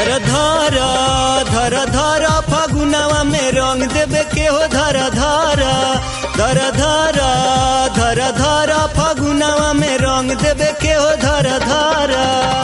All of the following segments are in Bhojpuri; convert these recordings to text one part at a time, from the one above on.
धर धर धर धर फगुनवा में रंग देवे के हो धर धर धर धर धर धर फगुनवा में रंग देवे के हो धर धर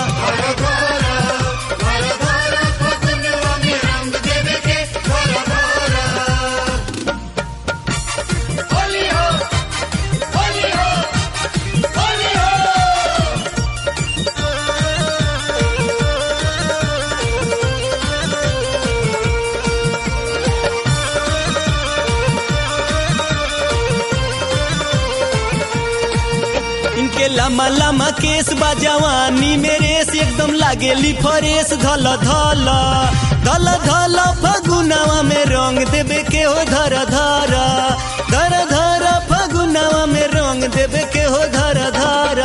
इनके लम्बा लम्बा केस बा जवानी मेरे से एकदम लागेली फरेस धल धल धल धल फगुनवा में रंग देवे के हो धर धर धर धर फगुनवा में रंग देवे के हो धर धर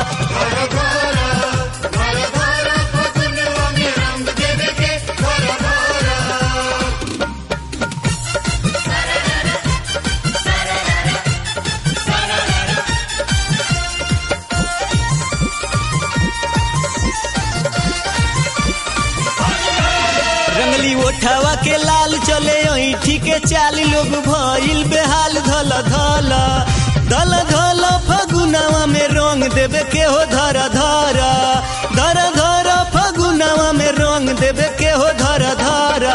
रंगली ओठवा के लाल चले ऐठी के चाली लोग भइल बेहाल धल धल धल धल फगुनवा में रंग देवे के हो धर धर धर धर फगुनवा में रंग देवे के हो धर धर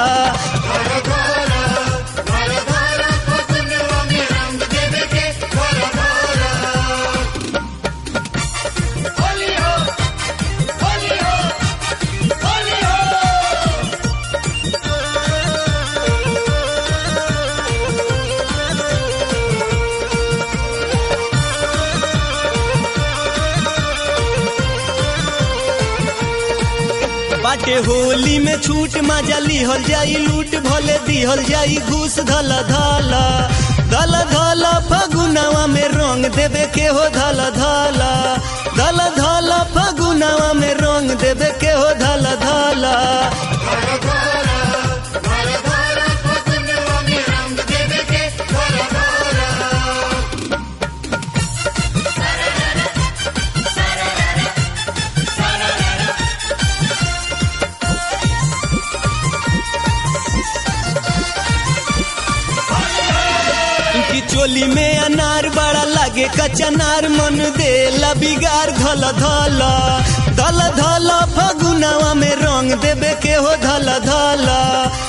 बाटे होली में छूट मजा लिहल जाई लूट भले दिहल जाई घूस धल धल धल धल फगुनवा में रंग देवे के हो धल धल धल धल फगुनवा में रंग देवे के हो धल धल की चोली में अनार बड़ा लागे कचनार मन दे बिगार धल धल धल धल फगुनवा में रंग देवे के हो धल धल